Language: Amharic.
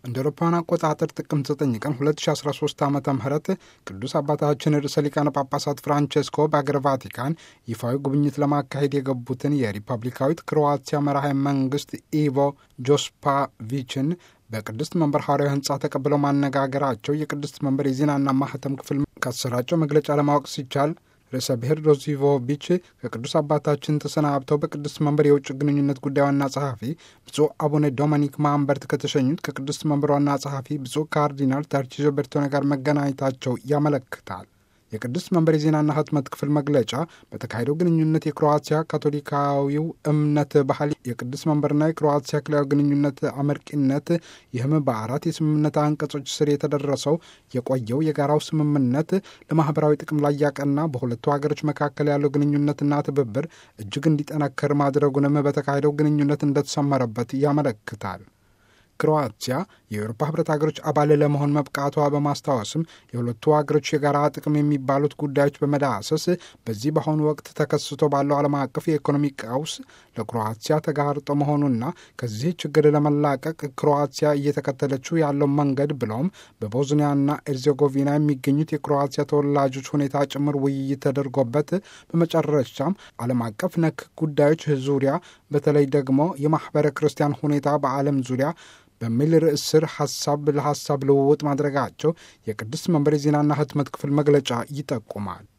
እንደ አውሮፓውያን አቆጣጠር ጥቅምት 9 ቀን 2013 ዓ ም ቅዱስ አባታችን ርዕሰ ሊቃነ ጳጳሳት ፍራንቼስኮ በአገር ቫቲካን ይፋዊ ጉብኝት ለማካሄድ የገቡትን የሪፐብሊካዊት ክሮዋቲያ መራሄ መንግስት ኢቮ ጆስፓቪችን በቅድስት መንበር ሐዋርያዊ ህንፃ ተቀብለው ማነጋገራቸው የቅድስት መንበር የዜናና ማህተም ክፍል ካሰራጨው መግለጫ ለማወቅ ሲቻል ርዕሰ ብሔር ሮዚቮቪች ከቅዱስ አባታችን ተሰናብተው በቅድስት መንበር የውጭ ግንኙነት ጉዳይ ዋና ጸሐፊ ብፁዕ አቡነ ዶሚኒክ ማንበርት ከተሸኙት ከቅድስት መንበር ዋና ጸሐፊ ብፁዕ ካርዲናል ተርቺዞ ቤርቶኔ ጋር መገናኘታቸው ያመለክታል። የቅድስት መንበር የዜናና ህትመት ክፍል መግለጫ በተካሄደው ግንኙነት የክሮአቲያ ካቶሊካዊው እምነት ባህል፣ የቅድስት መንበርና የክሮአቲያ ክልላዊ ግንኙነት አመርቂነት፣ ይህም በአራት የስምምነት አንቀጾች ስር የተደረሰው የቆየው የጋራው ስምምነት ለማህበራዊ ጥቅም ላይ ያቀና በሁለቱ ሀገሮች መካከል ያለው ግንኙነትና ትብብር እጅግ እንዲጠነከር ማድረጉንም በተካሄደው ግንኙነት እንደተሰመረበት ያመለክታል። ክሮአቲያ የአውሮፓ ህብረት ሀገሮች አባል ለመሆን መብቃቷ በማስታወስም የሁለቱ ሀገሮች የጋራ ጥቅም የሚባሉት ጉዳዮች በመዳሰስ በዚህ በአሁኑ ወቅት ተከስቶ ባለው ዓለም አቀፍ የኢኮኖሚ ቀውስ ለክሮአቲያ ተጋርጦ መሆኑና ከዚህ ችግር ለመላቀቅ ክሮአቲያ እየተከተለችው ያለው መንገድ ብለውም በቦዝኒያና ኤርዜጎቪና የሚገኙት የክሮአቲያ ተወላጆች ሁኔታ ጭምር ውይይት ተደርጎበት በመጨረሻም ዓለም አቀፍ ነክ ጉዳዮች ዙሪያ በተለይ ደግሞ የማህበረ ክርስቲያን ሁኔታ በዓለም ዙሪያ በሚል ርዕስ ስር ሀሳብ ለሀሳብ ልውውጥ ማድረጋቸው የቅድስት መንበር የዜናና ህትመት ክፍል መግለጫ ይጠቁማል።